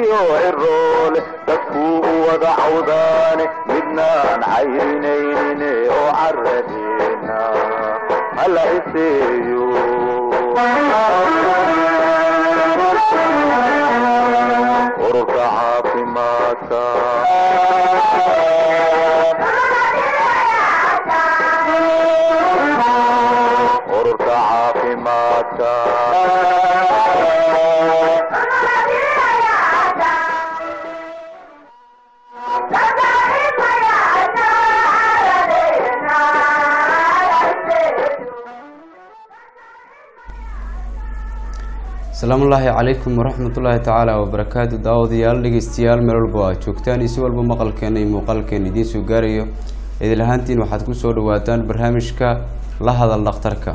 caruuriyo ciroole dadkuu u wada cawdaane midnaan cayrinayne oo caradeena hala iseeyo ururka caafimaadka ururka caafimaadka asalaamu ullaahi calaykum waraxmatullaahi tacaala wabarakaatu daawadayaal dhegeystayaal meel walba aad joogtaan iyo si walba maqalkeena iyo muuqaalkeena idiin soo gaarayo idil ahaantiin waxaad ku soo dhawaataan barnaamijka la hadal dhakhtarka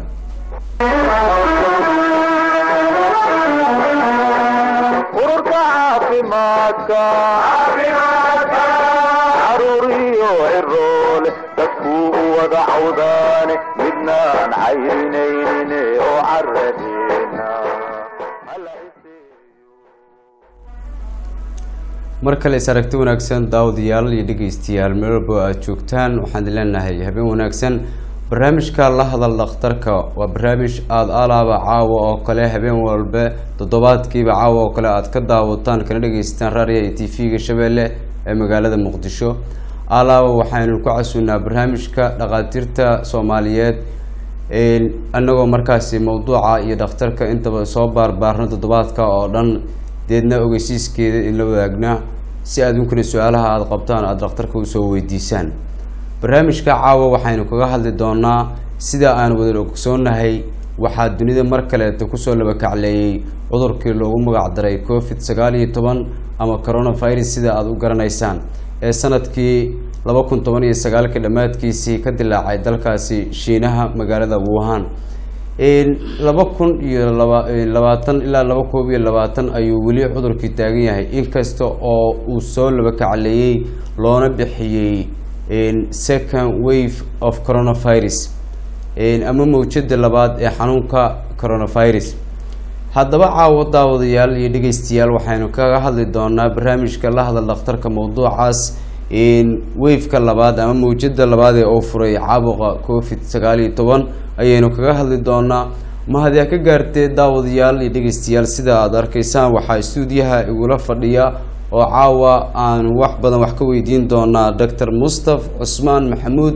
ururka caafimaadka caruuriyo ciroole dadkuu u wada cawdaane midnaan cayrinayne oo caradeena hala iseeyo mar kale is aragti wanaagsan daawadayaal iyo dhegeystayaal meel walba aad joogtaan waxaan idin leenahay habeen wanaagsan barnaamijka la hadal dhakhtarka waa barnaamij aada alaaba caawa oo kale habeen walba toddobaadkiiba caawa oo kale aad ka daawataan kana dhegeystaan raadiya iyo t v-ga shabeelle ee magaalada muqdisho alaaba waxaynu ku casuunaa barnaamijka dhakhaatiirta soomaaliyeed anagoo markaasi mawduuca iyo dhakhtarka intaba soo baarbaarno toddobaadka oo dhan deedna ogeysiiskeeda in la wadaagna si adunkuna su-aalaha aada qabtaan aada dhakhtarka usoo weydiisaan barnaamijka caawa waxaynu kaga hadli doonaa sida aan wada ogsoonahay waxaa dunida mar kaleeta kusoo labakacleeyey cudurkii loogu magac daray covid sagaal iyo toban ama coronavirus sida aada u garanaysaan ee sanadkii laba kun toban iyo sagaalka dhammaadkiisii ka dilaacay dalkaasi shiinaha magaalada wuhan laba kun iyo laba labaatan ilaa laba koob iyo labaatan ayuu weli cudurkii taagan yahay inkasta oo uu soo labakacleeyey loona bixiyey second wave of coronavirus ama mawjada labaad ee xanuunka coronavirus haddaba caawo daawadayaal iyo dhegeystayaal waxaynu kaga hadli doonaa barnaamijka la hadal dhakhtarka mawduucaas waveka labaad ama mawjada labaad ee uu furay caabuqa covid sagaal iyo toban ayaynu kaga hadli doonaa mahadyaa ka gaartee daawadayaal iyo dhegeystayaal sida aada arkaysaan waxaa stuudiyaha igula fadhiya oo caawa aanu wax badan wax ka weydiin doonaa doctor mustaf cusmaan maxamuud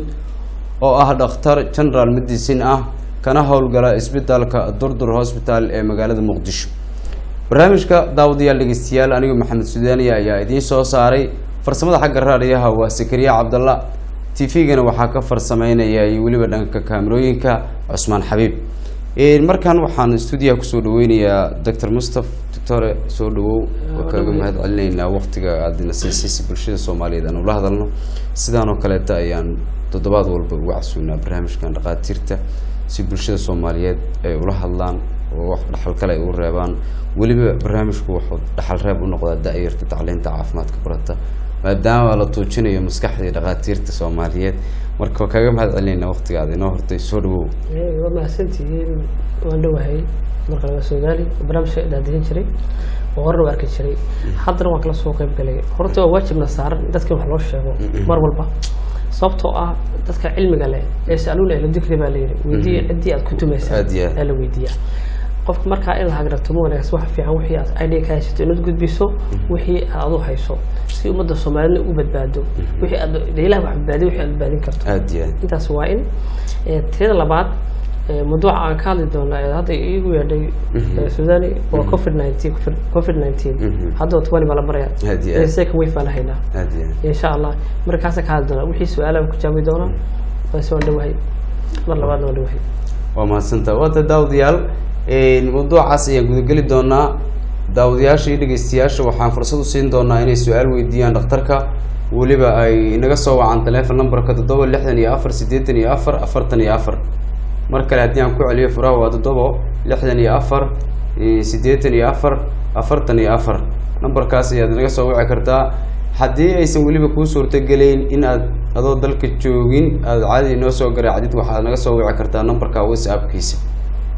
oo ah dhakhtar general medicine ah kana howlgala isbitaalka durdur hosbital ee magaalada muqdisho barnaamijka daawadayaal dhegeystayaal anigu maxamed sudaaniya ayaa idiin soo saaray farsamada xagga raadiyaha waa sakariya cabdalla t v-gana waxaa ka farsameynaya iyo weliba dhanka kaamerooyinka cusmaan xabiib markan waxaan stuudiyaha kusoo dhaweynayaa doctor mustaf doctore soo dhawow waa kaaga mahad celinaynaa waqtiga aadna siisay si bulshada soomaaliyeed aan ula hadalno sidaan oo kaleeta ayaan toddobaad walba uga casuunaa barnaamijkan dhakhaatiirta si bulshada soomaaliyeed ay ula hadlaan oo wax dhaxal kale ay u reebaan weliba barnaamijku wuxuu dhaxal reeb u noqdaa da-yarta tacliinta caafimaadka barata maadaama la tuujinayo maskaxdii dhakhaatiirta soomaaliyeed marka waa kaaga mahad celinaynaa waqtiga aad inoo hortay soo dhawow waa mahadsantihiin waan dhowahay marka laga soomaali barnaamijka dhaadihin jiray oo horena waa arki jiray haddana waan kala soo qayb galay horta waa waajibna saaran in dadka wax loo sheego mar walba sababtoo ah dadka cilmiga leh ee saluuna ahlu dikri baa layidhi weydiiya ciddii aad ku tumaysaa Aad iyo aad. ee la weydiiyaa qofka markaa in la hagragto ma wanaagsan waxa fiican wixii aad idea ka haysato inaad gudbiso wixii aad adu hayso si ummadda soomaalina u badbaado wixii aad dee ilaah wax badbaadiyo wixii aad badbaadin karto aada iyo aad intaas waa in Eh, teeda labaad eh, mawduuca aan ka hadli doona ee hadda iigu yeedhay eh, sudani waa covid nineteen covid nineteen hadda twani baa la baraya Aad iyo aad. Eh, second wave baa la haynaa aada iyo aad insha allah markaasa ka hadli doonaa wixii su-aalaha ku jaabi doonaa balse waan dhowahay mar labaadna waan dhowahay waa mahadsantaa waata daawadayaal mawduucaas ayaan gudageli doonaa daawadayaasha iyo dhegeystayaasha waxaan fursad u siin doonaa inay su-aal weydiiyaan dhakhtarka weliba ay inaga soo wacaan teleefon numberka toddoba lixdan iyo afar siddeetan iyo afar afartan iyo afar mar kale haddii aan ku celiyo furaha waa toddobo lixdan iyo afar eh, siddeetan iyo afar afartan iyo afar numberkaas ayaad inaga soo wici kartaa haddii aysan weliba kuu suurtogelayn in aad adoo dalka joogin aada caadi inoo soo garaacdid waxaad naga soo wici kartaa numberka whatsappkiisa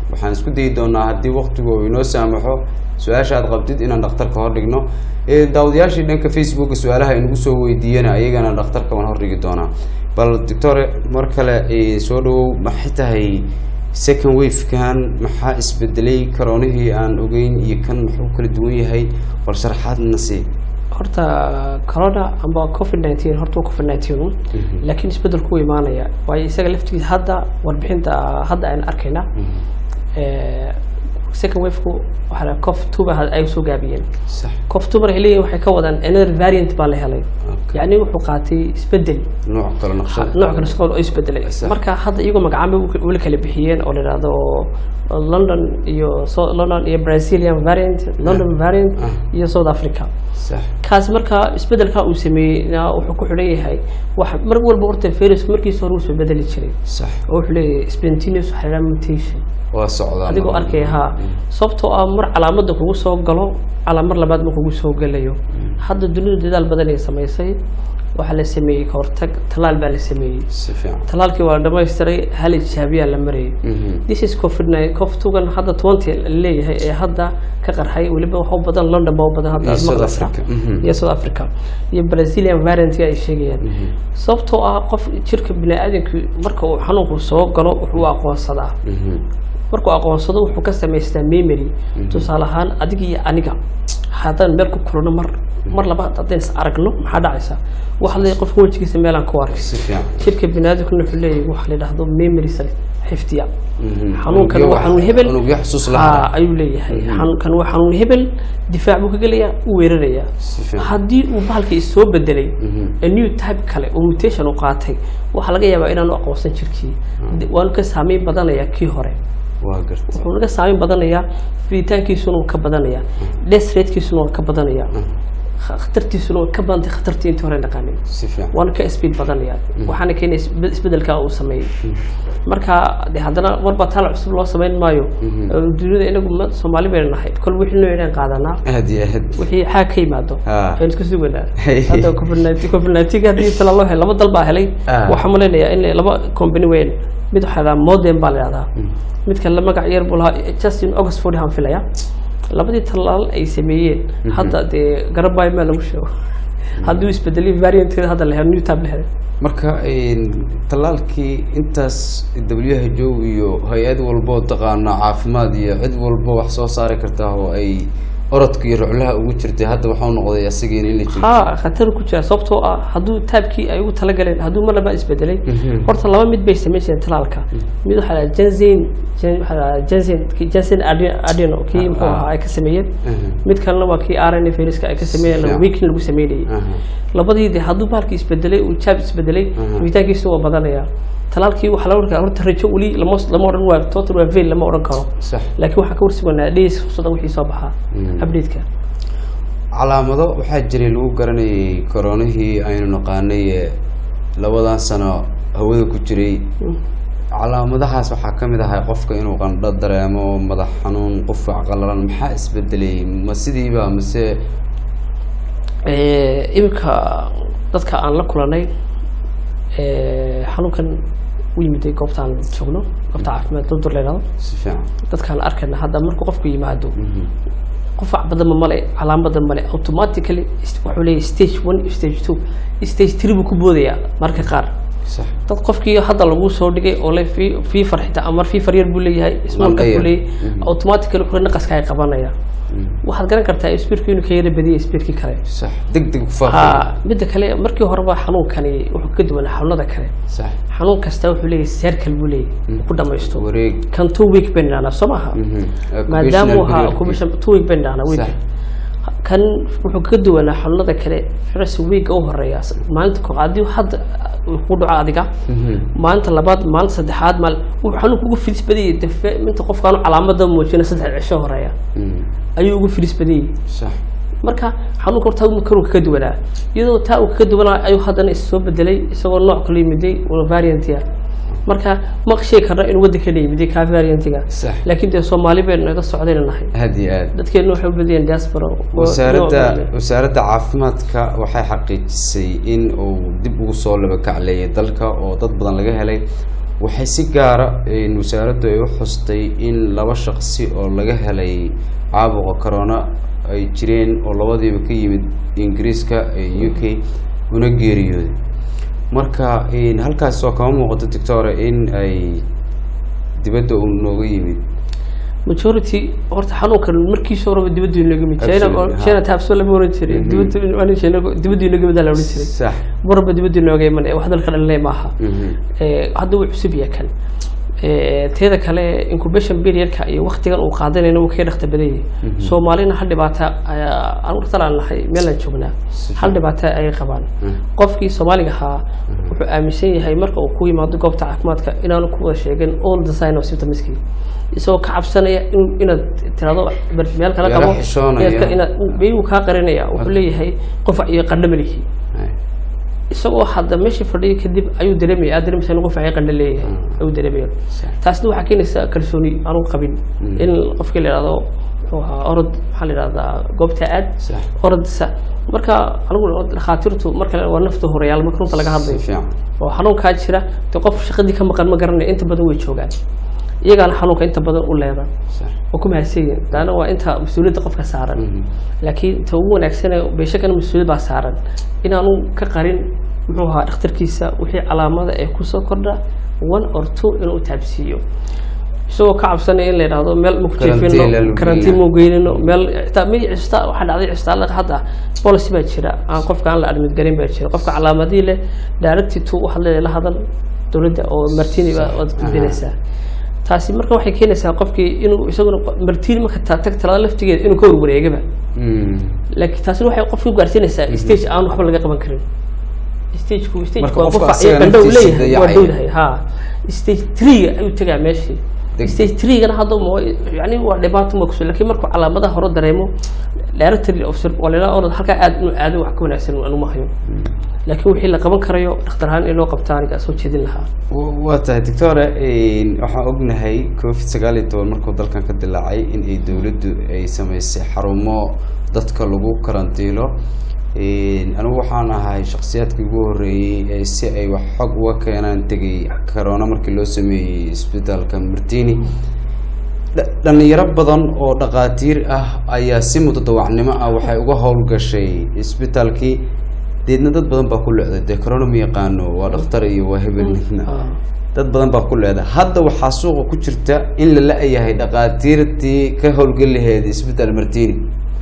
waxaan isku dayi doonaa haddii waqtigu uu inoo saamaxo su-aasha aad qabtid inaan dhakhtarka hordhigno Ee, daawadayaashii dhanka facebooka su-aalaha inagu soo weydiiyana ayagana dhakhtarka waan hordhigi doonaa bal doctor mar kale ee, soo dhawow maxay tahay second wavekan maxaa isbedelay karoonihii aan ogeyn iyo kan muxuu kala duwan yahay bal sharaxaadna sii horta corona amba covid nineteen horta waa covid nineteen un laakiin isbedelku wuu imaanaya waayo isaga laftigiisa hadda warbixinta hadda aynu arkayna eh, second wave-ku waxaa la cof two ba ay soo gaabiyeen sax cof two markay leeyihin waxay ka wadaan another variant baa la helay Okay. yacni wuxuu qaatay isbedel nooc kale naqshad nooc kale shaqo oo isbedelay Sax. marka hadda iyagoo magacaabo weli kala bixiyeen oo la yidhaahdo london iyo so- london iyo brazilian variant london variant Ah. iyo south africa sax kaas marka isbedelka uu sameeyey na wuxuu ku xidhan yahay wax mar walba horta virusku markiisa hore wuu soo bedeli jiray sax oo wuxuu leeyahay spontaneous waxaa la yidhaha mutation waa socdaa adigoo mar- arkaya haa sababtoo ah mar calaamada kugu soo galo calaa mar labaad ma kugu soo gelayo hadda dunidu dadaal badan ay samaysay waxaa la sameeyey kahortag tallaal baa la sameeyey si fiican tallaalkii waa la dhamaystiray hal ijaabiyaa la marayay Mhm. this is covid nine covid tugan hadda twenty leeyahay ee hadda ka qarxay weliba waxa u badan london baa u badan hadda Iyo aad South maqlaysaa. Africa, mhm. iyo south africa iyo brazilian variant ay sheegayaan sababtoo ah qof jirka biniaadanku marka uu xanuunku soo galo wuxuu aqoonsadaa Mhm. markuu aqoonsado wuxuu ka samaystaa memory tusaale ahaan adiga iyo aniga haddaan meel ku kulano mar mar labaad haddaan is aragno maxaa dhacaysa waxaa leeyahay qofka wejigiisa meelaan ku arkay si fiican jirka biniaadamkuna wuxuu leeyahay waxa la yidhaahdo memory cell xifdiya Mhm. xanuunkan Unugyo waa wax- xanuun hebel unugyo xasuus la Haa, hara. ayuu leeyahay xanuunkan waa xanuun hebel difaac buu ka gelayaa u weerarayaa Si fiican. haddii uu bahalkii soo bedelay Mhm. a new type kale oo mutation uu qaatay waxaa laga yaabaa inaanu aqoonsan jirkii waanu ka saameyn badanayaa kii hore waa garta wuxuu naga saameyn badanayaa fiditaankiisuna wuu ka badanayaa death ratekiisuna waa ka badanayaa khatartiisuna waa ka badantay khatartii intii hore naqaanin si fiican waana ka speed badanaya waxaana keenaya isbe- isbedelka uu sameeyey marka de haddana warba taal cusub loo sameyn maayo dunida inagu ma- soomaali baynu nahay kol wixii noo idhaan qaadanaa aad iyo aad wixii xaag ka yimaado Ah. aynu iska suganaa hadda covid nineteen covid nineteen haddii tala loo helay laba dal baa helay Ah. waxaa malaynayaa in laba company weyn mid waxaa la modem baa la yidhahdaa mid kale magac yar buu lahaa justin oxford aan filaya labadii talaal ay sameeyeen hadda dee garabay maa lagu sheego haddii uu isbedelay variantkeeda hadda la helo new tab la helay marka een, tallaalkii intaas w h o iyo hay-ad walboo taqaana caafimaad iyo cid walbo wax soo saari kartaa oo ay orodka iyo ruclaha ugu jirtay hadda waxau noqday asigiina in la jiro haa khatar ku jira sababtoo ah hadduu taabkii ay ugu talagaleen hadduu mar labaad isbedelay horta laba mid bay samayn jireen talaalka mid waxaa la jensen jensen jensen adeno kii muxuu ahaa ay ka sameeyeen mid kalena waa kii rna viruska ay ka sameeyeen Yeah. weekin lagu sameynayay Aha. labadii de hadduu bahalkii isbedelay uu jaab isbedelay furitaankiisu waa badanaya talaalkii waxaa laga warkaa horta rajo weli lama lama odhan waa total waa veil lama odhan karo sax laakiin waxaa ka warsuganaa days fursada wixii soo baxaa update-ka calaamado waxaa jiray lagu garanayay koronihii aynu naqaanay ee labadan sano hawada ku jiray calaamadahaas waxaa ka mid ahay qofka inuu qandho dareemo madax xanuun qufac qalalan maxaa isbedelay ma sidiiba mise Eh, iminka dadka aan la kulanay eh, xanuunkan u yimiday goobtaan joogno goobta caafimaad doctor la yidhahdo si fiican dadkaan arkayna hadda markuu qofku yimaado qufac badanba male calaamada male automatically is- wuxuu leeyahay stage one iyo stage two stage three buu ku boodayaa marka qaar sax dad qofkii hadda lagu soo dhigay oo le fii fiifar xitaa ama fiifar yar buu leeyahay small Qandho buu yar. leeyahay automatically kule naqaska ay qabanaya waxaad garan kartaa speedku inuu ka yara badiyay speedkii kale sax deg deg ku faafa ha midda kale markii horeba xanuunkani wuxuu ka duwanaa xanuunada kale sax xanuun kasta wuxuu leeyahay seerkal buu leeyahay uu ku dhamaysto wareeg kan two week bayn dhahnaa soo maaha Mhm. maadaama uu ahaa Occupational occupation two week bayn dhahnaa week Sax. kan wuxuu ka duwanaa xanuunada kale first week u horeeya maalinta koowaad haddii hadda uu ku dhaco adiga Mhm. maalinta labaad maalinta saddexaad maal wuxuu xanuunka ugu fidis badayay dafe inta qofkaanu calaamada muujina saddex cisho horeeya Mhm. ayuu ugu fidis badayay sax marka xanuunka horta karu kaga duwanaa iyadoo taa uu kaga duwanaa ayuu haddana is soo bedelay isagoo nooc kala yimiday oo variantia marka ma sheegi karna inuu waddankana yimiday kaa variantiga Sax. laakiin dee soomaali baynu naga socdayna nahay aad iyo aad dadkeenu waxay u badiyeen diaspora oo- wasaaradda oo- wasaaradda caafimaadka waxay xaqiijisay in uu dib ugu soo labakacleeyay dalka oo dad badan laga helay waxay si gaara een, wasaaraddu ay u xustay in laba shaqsi oo laga helay caabuqa corona ay jireen oo labadiiba ka yimid ingiriiska ee u k una geeriyooday marka een, halkaas oo kama muuqato doctore in ay dibadda uu nooga yimid majority horta xanuunkan markiisa horeba dibaddu inaga yimid china Absolutely, ha. china taabso lama oran jiray dibaddu waa China dibaddu inaga yimid la oran jiray sax marba dibaddu inooga iman wax dalka dhalinay maaha Mhm. Eh, hadda wuu cusub yahay kan Eh, teeda kale incubation periodka iyo waqtigan uu qaadanayna wuu kaga dhaqta badan yahay soomaalina hal dhibaata ayaa aan urtal aan nahay meelaan joognaa hal dhibaata ay qabaan qofkii soomaaliga ahaa wuxuu aaminsan yahay marka uu ku yimaado goobta caafimaadka inaanu ku wada sheegin all the sign of symptomski isagoo ka cabsanaya in- inaad tirado bar- meel kala Yara qabo xishoonaya. inaad ka- inaad biyuu kaa qarinaya wuxuu leeyahay qofac iyo qandho malihi Ay. isagoo hadda meeshii fadhiya kadib ayuu dareemaya aad dareemaysa in qof ay qandho leeyahay ayuu dareemaya taasna waxaa keenaysaa kalsooni aanu qabin in qofkii la yidhahdo muxuu ahaa orod maxaa la yidhahdaa goobta aad Sax. orodsa marka anigu dhakhaatiirtu marka waa nafta horeyaal marka runta laga hadlayo Si fiican. oo xanuunkaa jira de qof shaqadii ka maqan ma garanaya inta badan way joogaan iyagaana xanuunka inta badan u leedan Sax. oo ku mahadsanyihin laana waa inta mas-uuliyadda qofka saaran Mhm. laakiin ta ugu wanaagsane beeshakana mas-uuliyad baa saaran inaanu ka qarin muxuu ahaa dhakhtarkiisa wixii calaamada ee kusoo kordha one or two inuu taabsiiyo isagoo ka cabsanaya in la yidhaahdo meel maku Karantiin la jeefino lugeynaa. karantiin mau geynino meel xitaa mid cista waxaa dhacday cistaalada hadda policy baa jira aan qofka aan la admid garin baa jira qofka calaamadii leh directy to waxaad leedahay la hadal dowladda oo martini baa waad gudbinaysaa taasi marka waxay keenaysaa qofkii inuu isaguna martini marka ta- tag talada laftigeeda inuu ka warwareegaba Mm. laakiin taasina waxay qofka u gaarsiinaysaa stage aan waxba laga qaban karin stageku Marka stageku waa qofka qufac iyo asaga qandho uu naftiisa leeyahay waa dayacaya. dhowdahay ha stage three ayuu tegaa meeshii Deg- stage three-gana hadda ma yani waa dhibaato ma kuso laakiin markuu calaamadaha hore dareemo directory officer waa layidhaha orod halkaa aad inuu aado wax ka wanaagsan anuma hayo laakiin wixii la qaban karayo dhakhtar ahaan in loo qabta aniga soo jeedin lahaa W- waa tahay doctore een, waxaan ognahay covid sagaal iyo toban markuu dalkan ka dilaacay in ay dowladdu ay samaysay xarumo dadka lagu karantiilo Een, anigu waxaan ahay shakhsiyaadkii ugu horreeyey ee si ay wax xog uga keenaan tegay corona markii loo sameeyey isbitaalka martini Dha- dhalinyaro badan oo dhaqaatiir ah ayaa si mutadawacnimo ah waxay uga howlgashay isbitaalkii deedna dad badan baa ku leeday dee corona ma yaqaano waa dhakhtar iyo waa hebel midna dad badan baa ku leeday hadda waxaa suuqa ku jirta in la la-yahay dhaqaatiirtii ka howlgeli laheyd isbitaal martini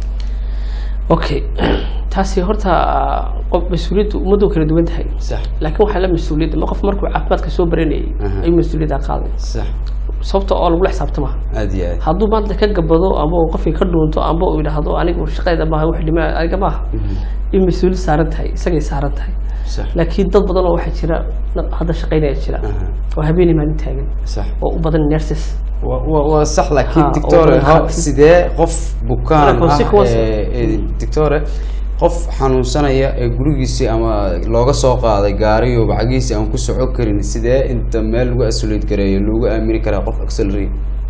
okay taasi horta qof mas-uuliyaddu ummaddu kala duwan tahay sax laakiin waxaa la mas-uuliyadda ma qof markuu caafimaadka soo baranayay Aha. ayuu mas-uuliyadda qaaday sax sababta oo lagula xisaabtama aada iyo aad hadduu maanta ka gabado ama uu qofkii ka dhuunto ama uu yidhaahdo anigu shaqayda maaha wax dhima aniga maaha in mas-uuliyad saaran tahay isagay saaran tahay sax laakiin dad badan oo waxaa jira na- hadda shaqaynaya jira Aha. oo habeenii maalin taagan sax oo u badan nurses wa wa- waa sax laakiin Ha, oo dictore badan ha khaatiir. sidee qof bukaan Marka ah consequence- ee- ee dictore qof xanuunsanaya ee gurigiisii ama looga soo qaaday gaariyo bacagiisi aan ku soco karin sidee inta meel lagu asuleyd gareeyo loogu aamini karaa qof accelerate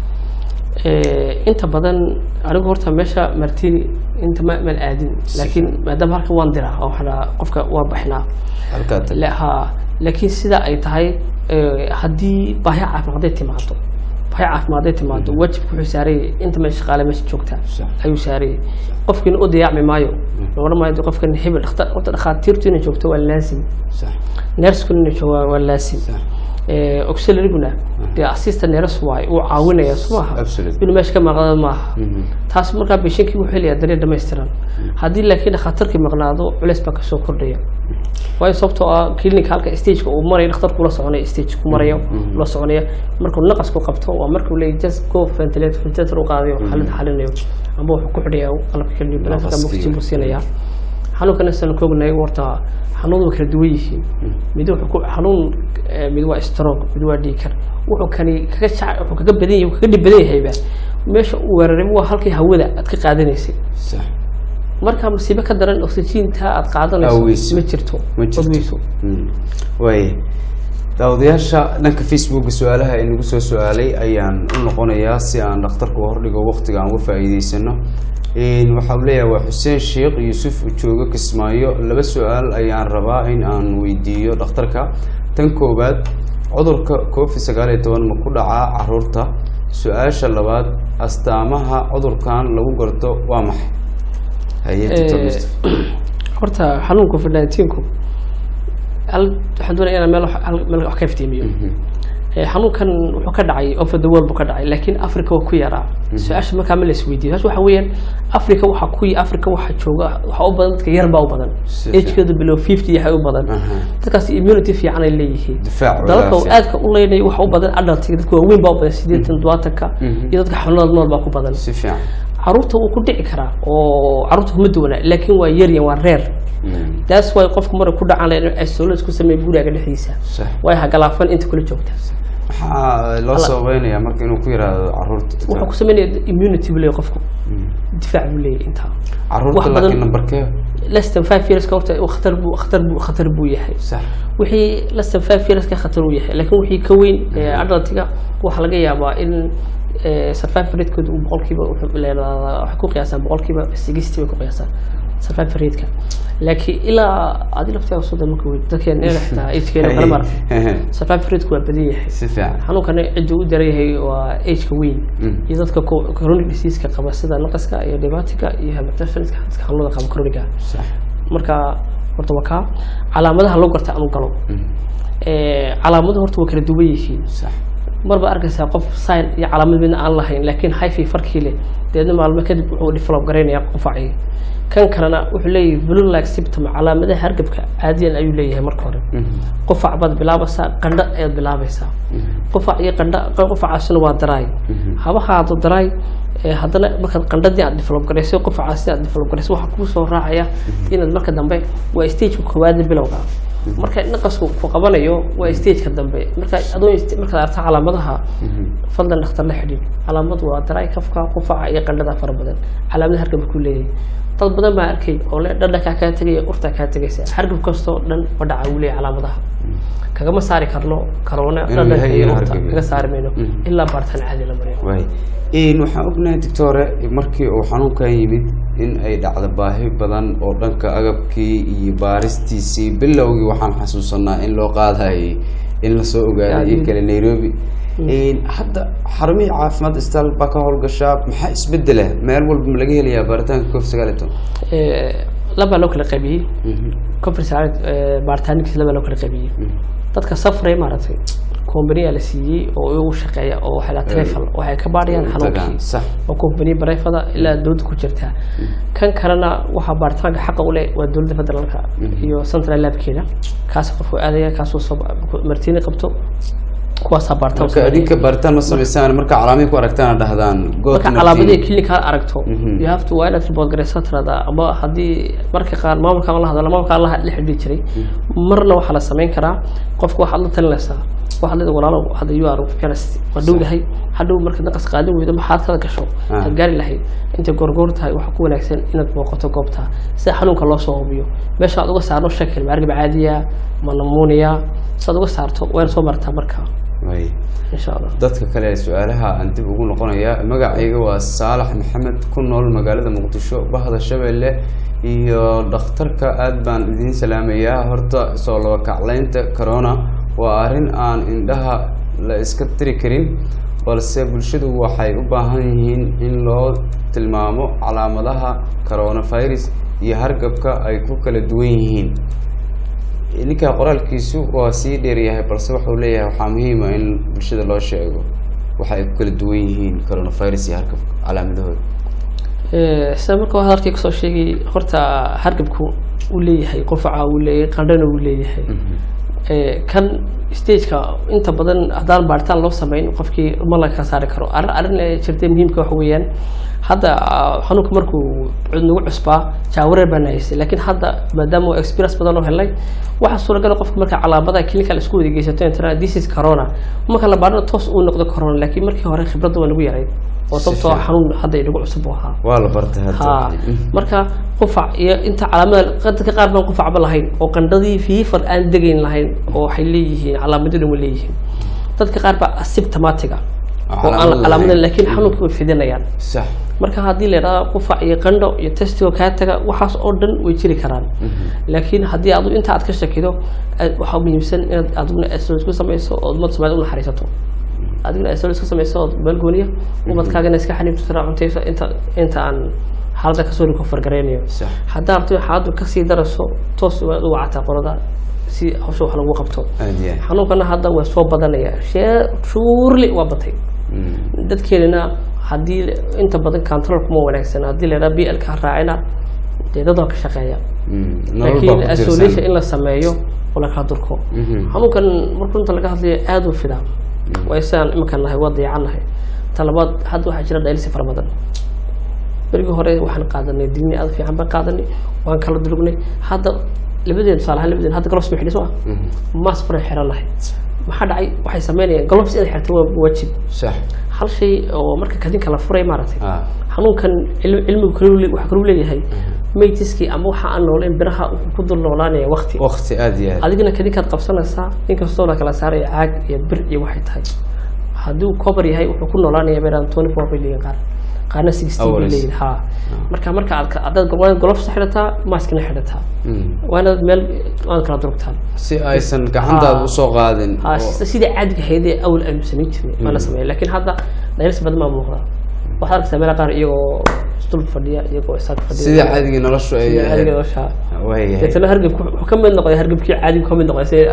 Eh, inta badan anigu horta meesha martini inta ma maan aadin laakiin maadaama halkan waan diraa oo waxaa dhahaa qofka waa baxnaa halkaa tag La- ha laakiin sida ay tahay eh, haddii baahi caafimaad hadday timaado baahi caafimaad hadday timaado wajibka wuxuu saarayay inta meesha shaqaale meesha joogta Sax. ayuu saarayay qofkiina u dayacmi maayo la odhan maayo dee qofkan hebel dhakhtar horta dhakhaatiirtu inay joogto waa laasim sax neerskuna inay joogo waa- waa laasim sax Eh, auxiliaryguna dee assistant nurse waay uu caawinaya soo maaha Absolutely. inuu meesha ka maqnaado maaha Mhm. taas markaa beshankii wuxuu helayaa daryeel dhammaystiran haddii laakiin dhakhtarkii maqnaado culeys baa kasoo kordhaya waayo sababtoo ah clinic halka stageka uu marayo dhakhtarku la soconaya stage ku marayo la soconaya markuu naqasku qabto waa markuu leeyahy just go ventilator ventilator u qaadayo xaaladda xalinayo ama wuxuu ku xidhaya qalabka keliya banaanka Naqaskii. oxygen buu siinaya xanuunkana san ka ognahay warta xanuunadu way kala duwan yihiin mid wuxuu ku xanuun eh, mid waa stroke mid waa dhiikar wuxuu kani kaga jac wuxuu kaga badan yahay wuxuu kaga dhib badan yahayba meesha uu weeraray waa halkii hawada aad ka qaadanaysay sax marka masiibo ka daran oxygenta aad qaadanayso Aweyso. ma jirto ma jirto Aweyso. Mm. waaya daawadayaasha dhanka facebooka su-aalaha inagu soo su-aalay ayaan u noqonayaa si aan dhakhtarka u hordhigo waqtiga aan uga faa'iideysano waxaa uu leeyahay waa xuseen sheekh yuusuf joogo kismaayo laba su-aal ayaan rabaa in aan weydiiyo dhakhtarka tan koowaad cudurka covid sagaal iyo toban ma ku dhacaa caruurta su-aasha labaad astaamaha cudurkan lagu garto waa maxay haye Dr. Eh, Mustafa. horta xanuunka covid 19ku hal waxaan doonaya inaan meel wax- hal- meel wax ka iftiimiyo Eh, xanuunkan wuxuu ka dhacay over the world buu ka dhacay laakiin africa waa ku yaraa su-aasha markaa ma la isweydiiyo su waxa weeyaan africa waxa ku africa waxa jooga waxa u badan dadka yar baa u badan Si fiican. agekeedu below fifty yahay u badan Aha. dadkaas immunity fiican ay leeyihiin Difaac dalalka uu walaal aadka u leynaya waxa u badan adultiga dadka waaweyn baa u badan sideetan todobaatanka iyo dadka xanuunada nool baa ku badan si fiican caruurta wuu ku dhici karaa oo caruurta kuma duwana laakiin waa yaryan waa reer Mm, taas way qofku mara ku dhacan in isolate isku sameeya guriga dhexdiisa sax way hagalaafan inta kula joogta maxaa loo sababeynayaa marka inuu ku yiraahdo caruurta wuxuu ku sameynaya immunity buu leeyahay qofku difaac buu leeyahay intaa caruurta wax badan- laakiin numberkee less than five years ka horta khatar buu khatar buu khatar buu yahay sax wixii less than five years ka khatar uu yahay laakiin wixii ka weyn ee adultiga waxaa laga yaabaa in eh, survival rate-kooda uu boqolkiiba wuxuu leedahay waxay ku qiyaasaan boqolkiiba sixty bay ku qiyaasaan survival rate-ka laakiin ilaa adi laftiga soddon marka wey dadkeena inaga xitaa agekeena kala maaragtay survival rate-ku waa badan yahay si fiican xanuunkana cidda u daran yahay waa ageka weyn Mm. iyo dadka co- chronic diseaseka qaba sida naqaska iyo dhibaatika iyo hypertensionka dadka xanuunada qaba chroniga sax marka horta waa kaa calaamadaha loo garta anu galo Eh, calaamaduhu horta waa kala duwan yihiin sax marba arkaysaa qof sign iyo calaamad midna aan lahayn laakiin hyphy farkii leh deedna maalmo kadib wuxuu develop garaynaya qufacii kan kalena wuxuu leeyahay blue like symptom calaamadaha hargabka caadiyan ayuu leeyahay marka hore qufac baad bilaabaysaa qandho ayaad bilaabaysaa qufac iyo qandho qufacaasina waa daraay haba haado daraay ee haddana markaad qandhadii aad develop garaysay qufacaasi aad develop garaysay waxaa kuu soo raacaya inaad marka dambe waa stageka koowaada bilowga marka naqasku ku qabanayo waa stageka dambe marka adoo st- markaad aragto calaamadaha fadlan dhakhtar la xidhiid calaamadu waa daraay kafka qufaca iyo qandhada fara badan calaamada hargabka ku leeyahay dad badan baa arkay oo le dhadhankaa kaa tegaya urtaa kaa tegaysa hargab kastoo dhan ma dhaca uu leeyahay calaamadaha kagama saari karno karoona Inuu dhadhanka yahay iyo inuu urta hargab kaga saari mayno Mhm. ilaa baaritaan caadi la mariyo waay Een, waxaan ognahay doctore markii uu xanuunkan yimid in ay dhacdo baahi badan oo dhanka agabkii iyo baaristiisii bilowgii waxaan xasuusanaa in loo qaadayay in lasoo ogaaday in Yaadiin. kale nairobi Een, hadda xarumihii caafimaad isbitaal baa ka howlgashaa maxaa isbedela meel walba ma laga helayaa baaritaanka covid sagaal iyo toban Eh, labaa loo kala qaybiyey Mhm, conference baaritaankiisa labaa loo kala qaybiyey mhm. dadka safray maaragtay companiya la siiyey oo iyagu shaqeeya oo waxay la trefal waxay ka baarayaan Tagaan, xanuunkii sax oo company barefada ilaa dowladda ku jirta kan kalena waxaa baaritaanka xaqa u leh waa dowladda federaalka iyo central labkeeda kaas qofku aadaya kaasuu soo martiini qabto kuwaasaa baaritaan marka adinka baaritaan ma samaysaan marka calaamihii ku aragtaan dhahdaan go marka to calaamadii Martini. clinic aad aragto Mhm. you have to waa inaad report garaysaa tiradaa ama haddii marka qaar maamulkaan la hadla maamulkaan la la xidhiiri jiray marna waxaa la samayn karaa qofka waxaad la talinaysaa waxaad leedahay walaalow hadda you are parents waa dhowdahay hadhow marka naqas qaadin weydo maxaad kada gasho Ah. aad gaari lahayd intay goorgoor tahay waxaa ku wanaagsan inaad booqato goobta sida xanuunka loo soo hubiyo meesha aad uga saarno shakil maargab caadiya ma namuuniya sidaad uga saarto wayna soo martaa marka Waay. insha allah dadka kale ee su-aalaha aan dib ugu noqonaya magacayga waa saalax maxamed ku nool magaalada muqdisho bahda shabeelle iyo dhakhtarka aad baan idiin salaamayaa horta soo laba kaclaynta corona waa arrin aan indhaha la iska tiri karin balse bulshadu waxay u baahan yihiin in loo tilmaamo calaamadaha coronavirus iyo hargabka ay ku kala duwan yihiin ninka qoraalkiisu waa sii dheeryahay balse wuxuu leeyahay waxaa muhiima in bulshada loo sheego waxa ay ku kala duwan yihiin coronavirus iyo hargabka calaamadahooda Eh, sida marka waa hadalkii kasoo sheegay horta hargabku uu leeyahay qufaca uu leeyahay qandhana uu leeyahay Eh, kan stageka inta badan haddaan baaritaan loo sameyn qofkii ma laga kala saari karo arrin arrin ee jirtay muhiimka waxa weeyaan hadda ah, xanuunka markuu cud nagu cusbaa jaawareer baan haysay laakiin hadda maadaama uu experience badan oo helay waxaa suuragal qofka marka calaamadaha clinical isku wada geysato inta this is corona marka la baarana toos uu noqdo corona laakiin markii hore khibradda waa nagu yarayd oo Si sababtoo ah fiican. xanuun hadda inagu cusub u ahaa waa la bartay ha hadda marka qufac iyo inta calaamada dadka qaar baan qufacba lahayn oo qandhadii fiifar aan degayn lahayn oo waxay leeyihiin calaamadina wa leeyihiin dadka qaar baa asymptomatiga oo aan calaamad calaamadan lahayn. laakiin xanuunka way fidinayaan sax marka haddii la idhahdo qufac iyo qandho iyo testigo kaa taga waxaas oo dhan way jiri karaan laakiin haddii adu inta aad ka shakido aad- waxaa muhiimsan inaad adiguna asol isku samayso oo umad soomaalida u naxariisato adiguna asol isku samayso oo meel gooniya umadkaagana iska xaniibto tira cuntayso inta inta aan xaaladda kasoo riko fargaraynayo sax haddaa rabto in xaaladdu kasii darayso toos waad u wacataa qolada si hawsha wax lagu qabto aad iyo aad xanuunkana hadda waa soo badanaya shee shuurli waa batay Mm. dadkeenana haddii inta badan control kuma wanaagsan haddii la yidhaha blka ha raacina dee dad waa ka shaqeeya Mm. nolol baa laakiin ku isolation tirsan in la sameeyo oo lakala durko Mhm. xanuunkan markuu inta laga hadlayo aada u fidaa waa isaan iminkan nahay waa dayacan nahay talabaad hadda waxaa jira dhaylsi fara badan berigii hore waxaan qaadanay digni aada fiican baan qaadanay waan kala durugnay hadda labadeen tusaale ahaan labadeen hadda gloves ma xidhi soo Mhm. maas baran xiranahay maxaa dhacay waxay sameynayaan gloves inaad xirto waa waajib sax hal shay oo marka kadinka la furay maaragtay ah xanuunkan cil- cilmigu kalu le- waxaa kaluu leeyahay maytiskii ama waxa aan nooleyn biraha wuxuu ku dul noolaanaya waqti waqti aad iyo aad adigana kadinkaad qabsanaysaa inkastoo la kala saaraya caag iyo bir iyo waxay tahay haddii uu cover yahay wuxuu ku noolaanaya beeraan twenty four bay leeyihin qaar qaarna sixteen bay Hours. leeyihin ha marka marka aad ka- haddaad waa golofs xidhataa maaskina xidhataa Mm. waa inaad meel waad kala durugtaan si aysan gacantaada Ah. usoo qaadin ha oo- sida sida caadiga ahaydee awal aynu samayn jirnay waa la sameeya laakiin hadda dhaylis badan baa muuqda waxaad arkaysaa meela qaar iyagoo isdul fadhiya iyagoo isaag fadhiya sida caadiga noloshu ay sida caadiga nolosha waayahay deetana hargabku wuxuu ka mid noqday hargabkii caadigu ka mid noqday si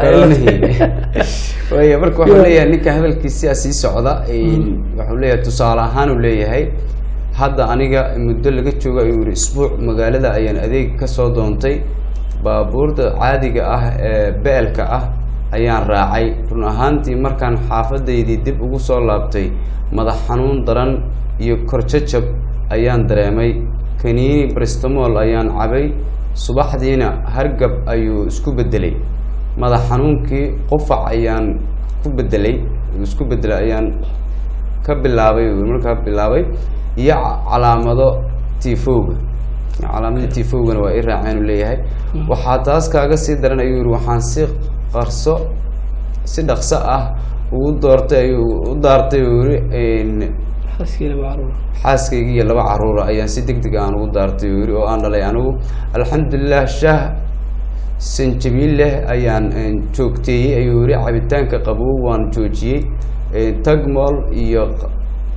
waaya marka wuxuu leeyahay ninka hadalkiisia sii socda wuxuu leeyahay tusaale ahaan uu leeyahay hadda aniga muddo laga joogo ayuu yihi isbuuc magaalada ayaan adeeg kasoo doontay baabuurda caadiga ah ee beelka ah ayaan raacay run ahaantii markaan xaafadaydii dib ugu soo laabtay madax xanuun daran iyo korjajab ayaan dareemay kaniini bristamol ayaan cabay subaxdiina hargab ayuu isku bedelay madax xanuunkii qufac ayaan ku bedelay isku bedelay ayaan ka bilaabay uu markaa bilaabay iyo ca- calaamado tifowga calaamadii tifowgana waa i raaceen uu leeyahay waxaa taas kaaga sii daran ayuu yihi waxaan si qarso si dhaqso ah ugu doortay ayuu u daartay uu yihi xaskiina macruuf xaaskayga iyo laba caruura ayaan si deg deg aan ugu daartay uu yihi oo aan dhalay anigu alxamdulilah shah sanjabiil leh ayaan eh, joogteeyey ayuu yihi cabitaanka qabow waan joojiyey Eh, tagmol iyo q-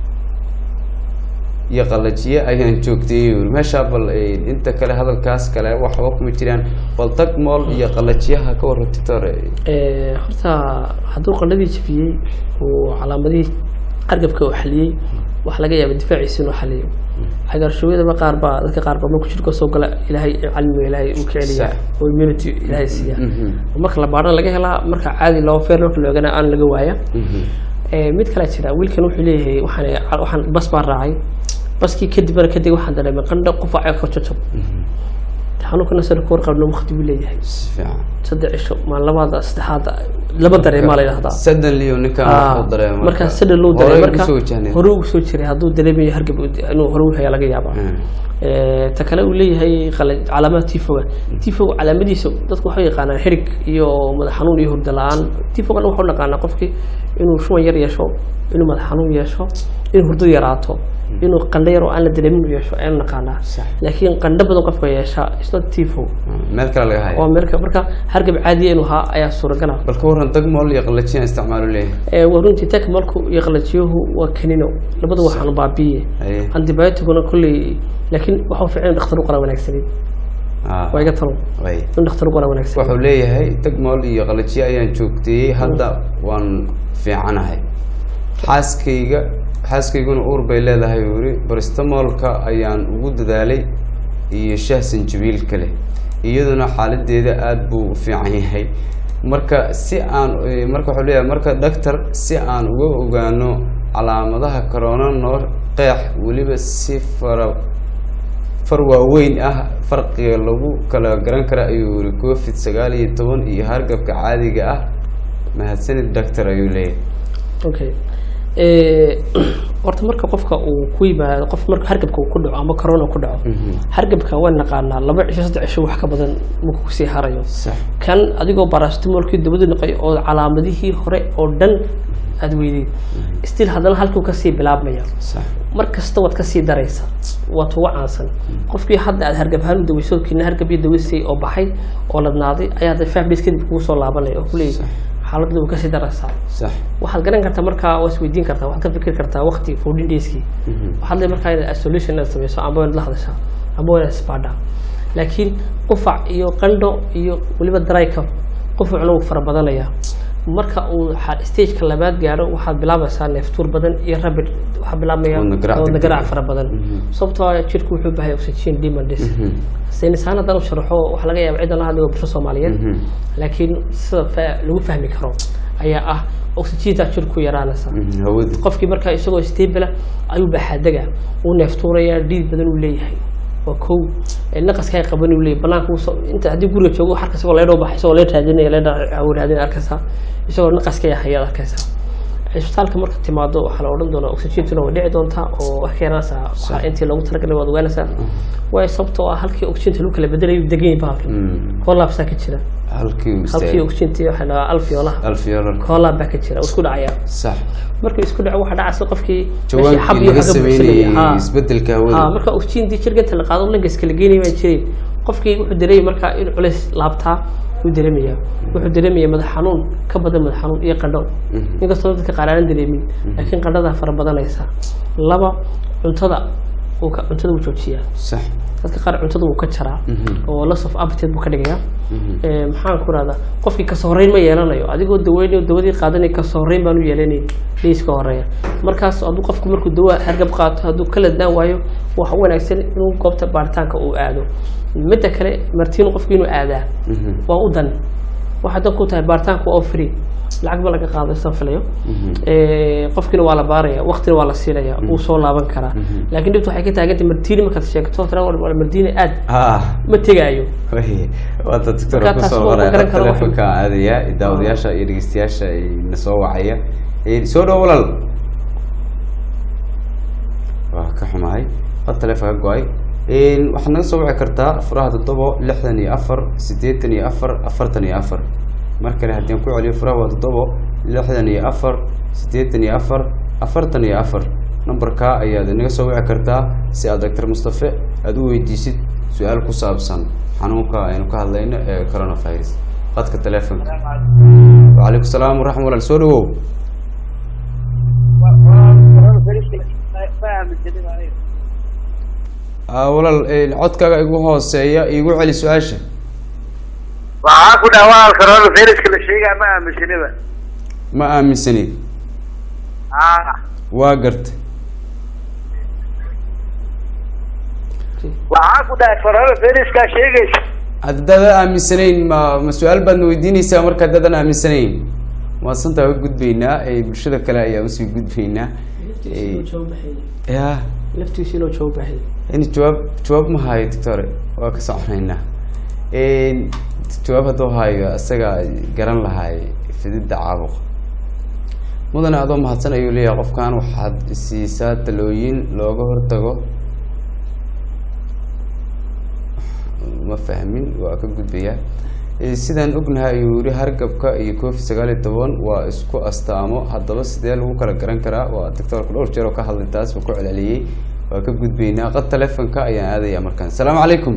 iyo qalajiye ayaan joogteeyey uu yihi meeshaa bal eh, inta kale hadalkaas kale waxba kuma jiraan bal tagmol iyo qalajiyaha ka warra titor Eh, horta hadduu qandhadii jabiyey uu calaamadihii hargabka uu xaliyey waxa laga yaaba difaaciisa inuu xaliyo cagaarshooyadaba qaar baa dadka qaar baa markuu jirka soo gala ilaahay cilmiga ilaahay uu ka celiyaa Sax. oo immunity ilaahay siiya marka la baadhana laga helaa marka caadi loo feer marka la ogana aan laga waaya Eh, mid kale jira wiilkan wuxuu leeyahay waxaan waxaan bas baan raacay baskii kadibna kadib waxaan dareemay qandho qufac ee korjojab xanuunkana sida ku warqabno waqti buu leeyahay si fiican saddex cisho maalmaada saddexaad laba dareemaa la yidhahdaa suddenly uu ninkaan wuxuu dareemay markaa sida loo dareemay Horey marka kusoo wajahnay. hore ugu soo jiray hadduu dareemayo hargab inuu hore u hayaa laga yaabaa Mm. Eh, ta kale uu leeyahay qala- calaamada tifoga tifoga calaamadiisa dadku waxay yaqaanaan xirig iyo madax xanuun iyo hurda la-aan tifogana waxau naqaanaa qofkii inuu shuban yar yeesho inuu madax xanuun yeesho inuu hurdo yaraato inuu qandho yar oo aan la dareemin u yeesho ayaan naqaanaa Sax. laakiin qandho badan qofka yeesha isna tifo meel kale laga haya oo meelka marka hargab caadiya inuu haa ayaa suuragala bal ka warran tagmol iyo qalajiyaan isticmaalu leeyahay Eh, waa runtii tekmalku iyo qalajiyuhu waa kanino labada waxaanu baabiye Haye. antibioticuna kolley laakiin waxau fiican in dhakhtar u qala wanaagsanin Ah, waa iga talo way. in dhakhtar u qala wanaagsan wuxuu leeyahay tagmol iyo qalajiye ayaan joogteeyey hadda waan fiicanahay xaaskayga xaaskayguna uur bay leedahay uu yihi baristamolka ayaan ugu dadaalay iyo shah sanjabiil kale iyaduna xaaladeeda aada buu u fiican yahay marka si aan eh, marka wuxuu leeyahay marka doctor si aan uga ogaano calaamadaha corona noo qeex weliba si fara far waaweyn ah farqiga lagu kala garan kara ayuu yihi covid sagaal iyo toban iyo hargabka caadiga ah mahadsanid doctor ayuu leeyahay okay Eh, horta marka qofka uu ku yimaado qof marka hargabka uu ku dhaco ama corona ku dhaco hargabka waan naqaanaa laba cisho saddex cisho wax ka badan marka kusii harayo sax kan adigoo barastimolkii dabadu noqay oo calaamadihii hore oo dhan aada weydeed still haddana halkuu kasii bilaabmaya sax mar kasta waad kasii daraysa waad uga caansan qofkii hadda aad hargab ahaan u daweyso kiina hargab iyo daweysay oo baxay oo ladnaaday ayaa de five days kadib kugu soo laabanaya oo kuleeyahy xaaladda way kasii daraysaa sax waxaad garan kartaa markaa waa isweydiin kartaa waxaad ka fikri kartaa waqti fourteen dayskii waxaad le markaa inaad isolation inaad sameyso amba inaad la hadashaa amba inaad isbaadhaa laakiin qufac iyo qandho iyo weliba dry cup qufucna wuu fara badanayaa marka uu xa- stageka labaad gaaro waxaad bilaabaysaa neeftuur badan iyo rabid waxaa bilaabmaya Wadna garaac wadna degdeg garaac ah. fara badan sababtoo ah jirku wuxuu u baahay oxygen demandis saynisaan haddaan u sharaxo waxaa laga yaaba ciidan la hadlay waa bulsho soomaaliyeed laakiin sida fa- lagu fahmi karo ayaa ah oxygenta jirku yaraanaysa hawadi qofkii markaa isagoo stable ayuu baxaadega uu neeftuuraya dhiid badan uu leeyahay waa kow ee naqaska ay qaban uu leeyahay banaanka uu soo- inta haddii guriga joogo harka isagoo leedhoo baxay isagoo leed raadinaya leedha raadinaya arkaysaa isagoo naqaska ay hayaad arkaysaa cisbitaalka marka timaado waxaa la odhan doonaa oxygentuna way dhici doontaa oo wax ka yaraanaysaa waxaa intii loogu talagalay waad ogaanaysaa waayo sababtoo ah halkii oxygenta lagu kala bedelayo degan yahay bahalkan koolaabsaa ka jira halkii uu halkii istaagay oxygenti waxaa la alfiolaha alfiyoolar koolaab baa ka jira oo isku dhacaya sax markuu isku dhaco waxaa dhacaysa qofkii meeshii xab jawaankii iyo laga xagga buuxsamaya. sameynayay Haa. isbedelka Haa, hawada marka oxygentii jirganta la qaado langas kala geynaya baan jiray qofkii wuxuu dareemaya markaa in culays laabtaa wuu dareemaya wuxuu dareemaya madax xanuun ka badan madax xanuun iyo qandho inkastoo dadka qaar aanan dareemin laakiin qandhadaa fara badanaysa laba cuntada uu ka- cuntada wuu joojiyaa sax dadka qaar cuntada wuu ka jaraa oo loss of appetite buu ka dhigayaa Ee, maxaan ku rahdaa qofkii kasoo horeyn ma yeelanayo adigoo daweynayo dawadii qaadanay kasoo horeyn baan u yeelanayn dhiiska horeeya markaas hadduu qofku markuu dawa hargab qaato hadduu ka ladnaan waayo waxa u wanaagsan inuu goobta baaritaanka uu aado midda kale martiinu qofku inuu aadaa waa u dan waxay dan ku tahay baaritaanka waa oo free lacag ba laga qaado isaan filayo Ee, qofkiina waa la baaraya waqtina waa la siinaya wuu soo laaban karaa laakiin dhibta waxay ka taagantay martiini markaad sheegto tira war war martiini aad ah ma tegaayo way waata doctor Marka taas kusoo waa qoray ma garan karo wax- telefonka aadaya daawadayaasha iyo dhegeystayaasha ay na soo wacaya Ee, soo dhow walaal waa ka xumahay had telefonka go-ay Een, waxaad naga soo wici kartaa furaha toddobo lixdan iyo afar siddeetan iyo afar afartan iyo afar mar kale haddii aan ku celiyo furaha waa toddobo lixdan iyo afar siddeetan iyo afar afartan iyo afar nambarkaa ayaad inaga soo wici kartaa si aad doctor mustafe aada u weydiisid su-aal ku saabsan xanuunka aynu ka hadlayno ee coronavirus qadka telefonka wacalaykum salaam waraxmat walaal soo dhawow Ah, walaal een, codkaaga igu hooseeya igu celi su-aasha waxaa ku dhaha waa coronaviruska la sheegaa ma aaminsaniba ma aaminsanid ah waa garta waxaa ku dhaha coronaviruska sheegaysa haddaadan aaminsanayn ma ma su-aal baadna weydiinaysaa marka haddaadan aaminsanayn waasantaa uga gudbaynaa ee bulshada kale ayaa usii gudbaynaa Eh, ya laftiisa inuu jawaab baahay in jawaab jawaab ma hayo doctore waa ka soconaynaa Een, jawaab hadduu hayo isaga garan lahay fididda caabuqa mudane adoo mahadsan ayuu leeyahay qofkan waxaad siisaa talooyin looga hortago ma fahmin waa ka gudbayaa Eh, sidaan ognahay ayuu yihi hargabka iyo covid sagaal iyo toban waa isku astaamo haddaba sidee lagu kala garan karaa waa doctorka dhowr jeer oo ka hadlay taas waa ku celceliyey waa ka gudbaynaa qad telefonka ayaan aadaya markaan asalaamu calaykum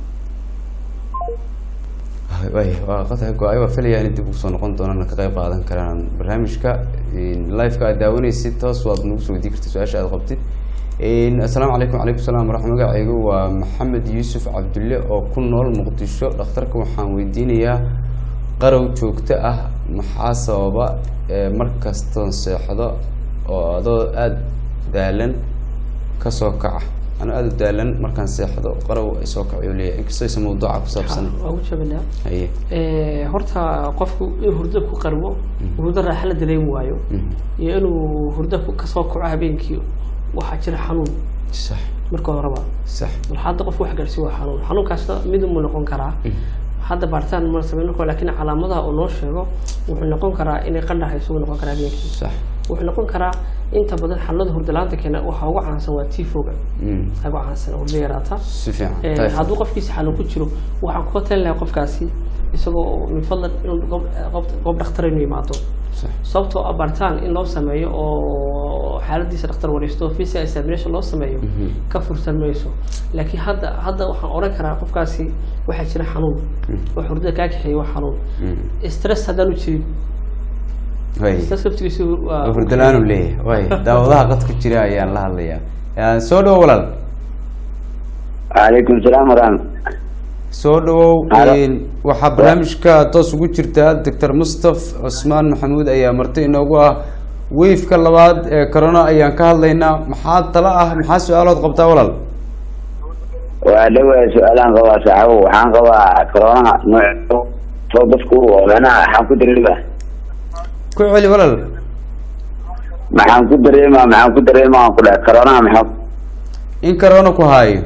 way waa qadka go-ay waa filaya in dib usoo noqon doonaan ka qayb qaadan karaan barnaamijka live-ka aad daawanaysid toos waad nagu soo weydiin karta su-aasha aad qabtid assalaamu calaykum calaykum salaam waraxmat magacaygu waa maxamed yuusuf cabdulle oo ku nool muqdisho dhakhtarka waxaan weydiinayaa qarow joogto ah maxaa sababa ee mar kastoon seexdo oo adoo aada daalan kasoo kaca ano aada u daalan markaan seexdo qarow ay soo kacayo leeyahay inkastoo aysan mawduuca ku saabsan waa ugu jabanaa haye Eh, horta qofku inuu hurdo ku qarbo hurdo raaxa la dareemi waayo iyo inuu hurdo ku- kasoo kaco habeenkii waxaa jira xanuun sax marka horeba sax bal hadda qofku wax gaarsiin waa xanuun xanuunkaasna mid unbuu noqon karaa hadda baaritaan ma samayn karo laakiin calaamadaha uu noo sheego wuxuu noqon karaa inay qandhaha isugu noqon karaa habeenkii sax wuxuu noqon karaa inta badan xanuunada hurdalaanta keena waxaa ugu caansan waa tifoga Mm. ugu caansan hurdo yaraata si fiican Eh, Typhoid. hadduu qofkiisa xanuun ku jiro waxaan kula talin lahaa qofkaasi isagoo min fadlan inuu goob- goob- goob dhakhtar inuu yimaado Sax. sababtoo ah baaritaan in loo sameeyo oo xaaladiisa dhakhtar wareysto physical examination loo sameeyo ka fursan mayso laakiin hadda hadda waxaan oran karaa qofkaasi waxaa jira xanuun oo hurdada kaa kaxeeya waa xanuun Mm. stress haddaanu jirin way stress laftigiisu waa hurdalaanu leeyahay way daawadaha qadka jira ayaan la hadlayaa Yaa, soo dhawow walaal calaykum salaam waraxmat soo dhawow Halo. Een, waxaa barnaamijka toos ugu jirtaa doctor mustaf cusmaan maxamuud ayaa marti inoogu ah weyfka labaad ee corona ayaan ka hadlaynaa maxaa tala ah maxaa su-aalood qabtaa walaal waa dhawaa su-aalaan qabaa saaxibo waxaan qabaa corona nooc soo dadku manaha waxaan ku dareemaa ku celi walaal maxaan ku dareemaa maxaan ku dareemaa ku dhahay corona maxaa in corona ku haayo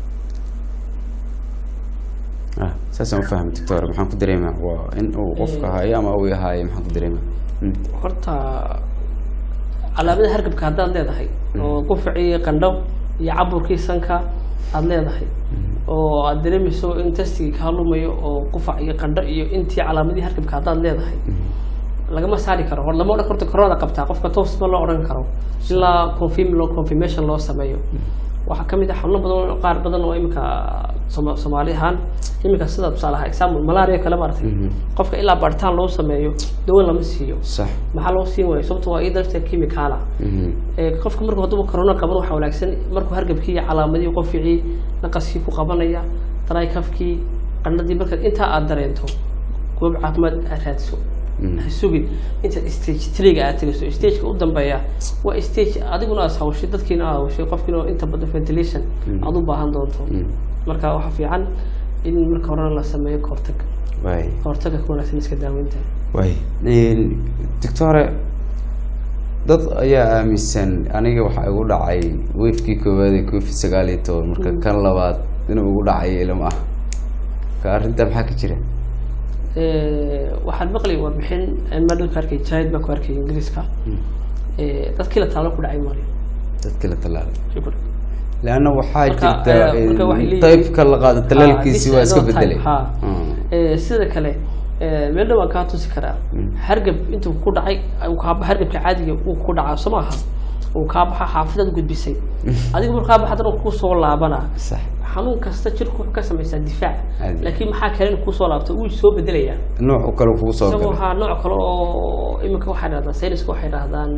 ah saasaan ufahmay doctor maxaan ku dareemaa waa in uu qofka haayo ama uu haayo maxaan ku dareemaa Mm. horta calaamada hargabka haddaad leedahay oo qufacii qandho iyo caburkii sanka aad leedahay oo aad dareemayso in testigii kaa lumayo oo qufac iyo qandho iyo intii calaamadii hargabka haddaad leedahay lagama saari karo hor lama odhan karto koronada qabtaa qofka toos ma loo odhan karo ilaa confirm loo confirmation loo sameeyo waxaa ka mid ah xanuuno badan oo- qaar badan oo imika Soma- soomaali ahaan imika sida tusaale ahaa example malaria kale maaragtay qofka ilaa baaritaan loo sameeyo dawo lama siiyo sax maxaa loo siin waayo sababto waa ii darteed chemical ah Mhm. ee qofka markuu hadduu corona qaban waxaa wanaagsan markuu hargabkii iyo calaamadihii qoficii naqaskii ku qabanaya daraykafkii qandhadii markaad intaa aad dareento goob caafimaad aad raadso ha sugin intaad stage triga aad tegayso stageka u dambeeya waa stage adiguna aad hawshay dadkiina aad hawshay qofkiina inta badan ventilation aad u baahan doonto marka waxaa fiican in marka horena la sameeyo kahortag way kahortaga ka wanaagsan iska daaweynta way doctore dad ayaa aaminsan aniga waxaa igu dhacay wefkii koowaad ee covid sagaal iyo toban marka kan labaad inuu igu dhacay ilama ah ka arrintaa maxaa ka jira Eh, waxaan maqlay warbixin madhalka arkay jahid baa ku arkay ingiriiska Eh, dadkii la taalo ku dhacay mari dadkii la tallaalay leanna waxaa Marka, jirta eh, marka waxay leeyihiin- taybka la qaado talaalkiisi waa iska bedelay ha Mm. Eh, sida kale eh, meel dhan waan kaa tusi karaa hargab intuu ku dhacay uu kaa ba- hargabka caadiga uu ku dhacaa soo maaha uu kaa baxa xaafadaad gudbisay adiga markaa baxa haddana uu kusoo laabanaa sax xanuun kasta jirku wuxuu ka samaysaa difaac Caadi. laakiin maxaa kale inuu kusoo laabto wuu soo bedelayaa nooc u kale kugu soo isagoo galay waxaa nooc kale oo iminka waxay dhahdaan sayniska waxay dhahdaan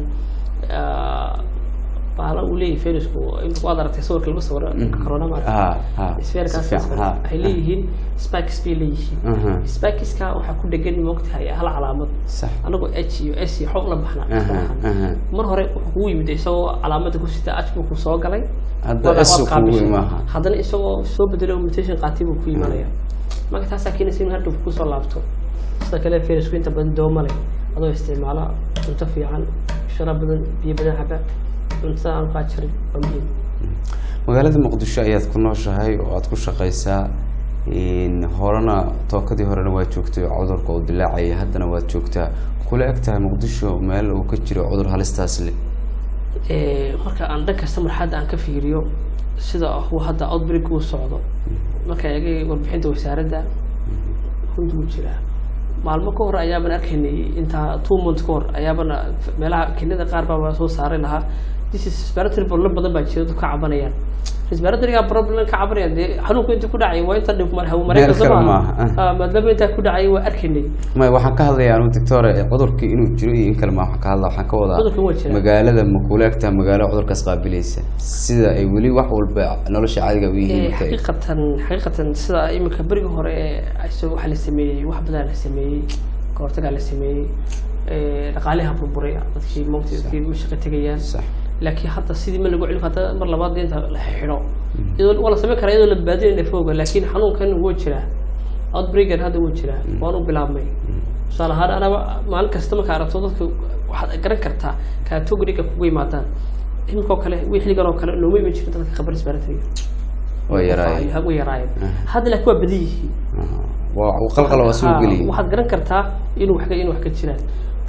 bahala uu leeyahay fayrasku imika waad aragtay sawirka lagu sawiro corona maaragtay ha ha isfeerkaas si fiican, ha, waxay ha. leeyihiin spikes bay leeyihiin Aha. spikiska waxaa ku dhegan moogtahay hal calaamad sax anagoo h iyo s iyo xoog la baxna Aha, aha. mar hore wuxuu kugu yimid isagoo calaamada ku sita h buu ku soo galay Hadda waad- S waad uu kugu qaabishay. imaaha. haddana isagoo soo bedelo mutation qaatay buu ku imanaya marka taasaa keenaysa inuu hargab kusoo laabto sida kale fayrasku inta badan dooma leh adoo isticmaala cunto fiican shara badan biyo badan caba cuntada aan qaajarin waa muhiim magaalada muqdisho ayaad ku nooshahay oo aad ku shaqaysaa in horena tookadii horena waa joogtay oo cudurka uu dilaacayay haddana waad joogtaa kula eg tahay muqdisho meel uu ka jiro cudur halistaas le Eh, marka aan dhan kasta marxadda aan ka fiiriyo sida uu hadda outbreak uu socdo marka eegay warbixinta wasaaradda runti wuu jiraa maalmo ka hor ayaaban arkaynay intaa two months ka hor ayaabana meelaha kenada qaar baa soo saaray lahaa this is respiratory problem badan baa jira dadku ka cabanayaan respiratoryga problem ka cabanayaan dee xanuunku inta ku dhacay waa inta dhib mar hawo mareenka Meel soo kale maaha maaha. Ah, maadaama intaa ku dhacay waa arkaynay may waxaan ka hadlayaa anu doctore cudurkii inuu jiro iyo in kale ma waxaan ka hadla waxaan ka Cudurka waa wadaa jira. magaalada ma kula eg tahay magaalo cudurkaas qaabilaysa sida ay weli wax walba nolosha caadiga u Eh, yihiin marka ay- xaqiiqatan xaqiiqatan sida iminka berigi hore ee isagoo waxaa la sameeyey wax badan la sameeyey kahortagaa la sameeyey eh, dhaqaaliha burburay dadkii moogta dadkii ma shaqo tegayaan sax laakiin hadda sidii ma lagu celin hadda mar labaad inta la xidho iyadoo waa la samayn karaa iyadoo la baadinayna fooga laakiin xanuunkan wuu jiraa outbreakan hadda wuu jiraa waanu bilaabmay tusaale ahaan anaba maalin kasta markaa aragto dadka waxaad garan kartaa categoriga kugu yimaadaan iminkoo kale wii xilligan oo kale looma iman jirin dadka khabar isbaratariga way yaraayeen way yaraayeen hadda laakiin waa badan yihiin Aha. waa uu qalqal waa soo Ha, geliyay waxaad garan kartaa inuu wax ka inuu wax ka jiraan